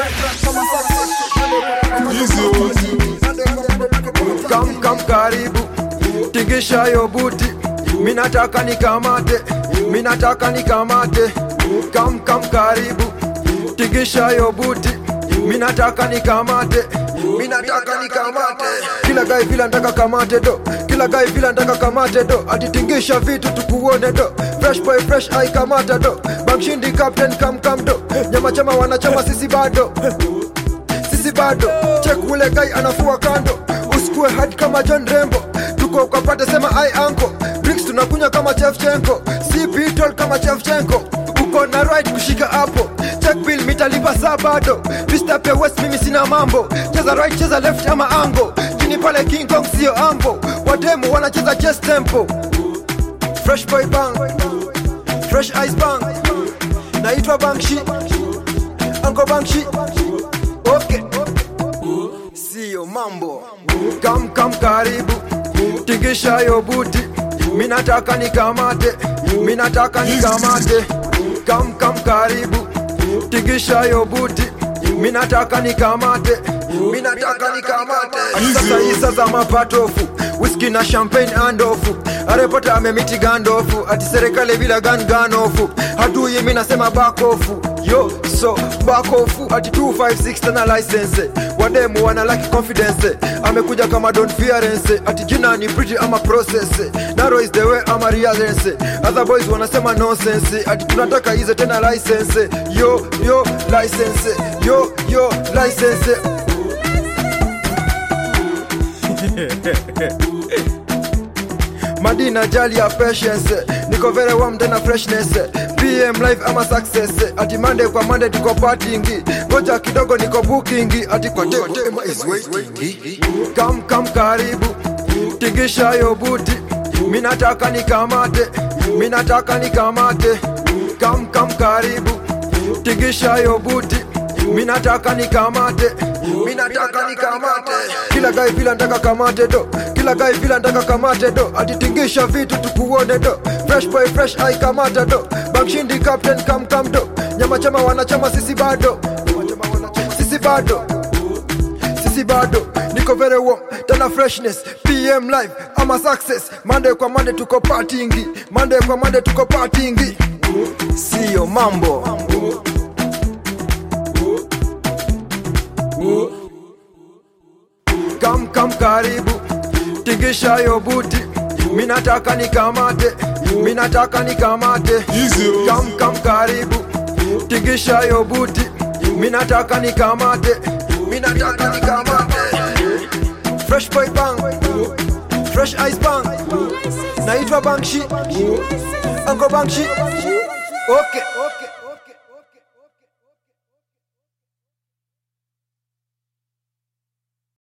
Kam kam karibu, tingisha yo buti, minataka nikamate, minataka nikamate. Kam kam karibu, tingisha yo buti, minataka nikamate, minataka nikamate. Kila guy vila ndaka kamate do, kila guy vila ndaka kamate do, atitingisha vitu tukuone do. Fresh boy fresh ai kamata do, bamshindi captain kam kam do, nyama chama wanachama sisi bado sisi bado chek ule guy anafua kando usikue hadi kama john rembo tuko ukapate sema ai anko drinks tunakunywa kama chefchenko si bitol kama chefchenko uko na right kushika hapo check bill mitalipa saa bado Mr. west mimi sina mambo cheza right cheza left ama ango chini pale king kong sio ambo wademu wanacheza chess tempo fresh boy bang fresh ice bang naitwa bangshi ango bangshi okay siyo mambo kam kam karibu tingisha yo buti minataka nikamate minataka nikamate kam kam karibu tingisha yo buti minataka nikamate minataka nikamate Ati sasa hii sasa mapatofu whisky na champagne andofu arepota amemiti gandofu ati serikali bila gan ganofu hadui mi nasema bakofu yo so bakofu ati 256 tena license wademu wana laki confidence amekuja kama don fearence ati jina ni pretty ama process naro is the way ama realence other boys wanasema nonsense ati tunataka hizo tena license yo yo license yo yo license madina jali ya patience niko very warm tena freshness pm life ama success ati mande kwa mande tuko partyingi ngoja kidogo niko bookingi ati kwa tema is waiting kam kam karibu tingisha yo buti minataka nikamate minataka nikamate kam kam karibu tingisha yo buti minataka nikamate minataka nikamate kila gai vila ndaka kamate do kila gai vila ndaka kamate do atitingisha vitu tukuone do fresh boy fresh ai kamata do bangshindi captain kam kam do nyama chama wanachama sisi bado sisi bado sisi bado niko very warm tena freshness pm live ama success mande kwa mande tuko partyingi mande kwa mande tuko partyingi siyo mambo kam kam karibu tingisha yo buti minataka nikamate minataka nikamate kam kam karibu tingisha yo buti minataka nikamate minataka nikamate fresh boy bang fresh ice bang naitwa bangshi ango bangshi okay, okay.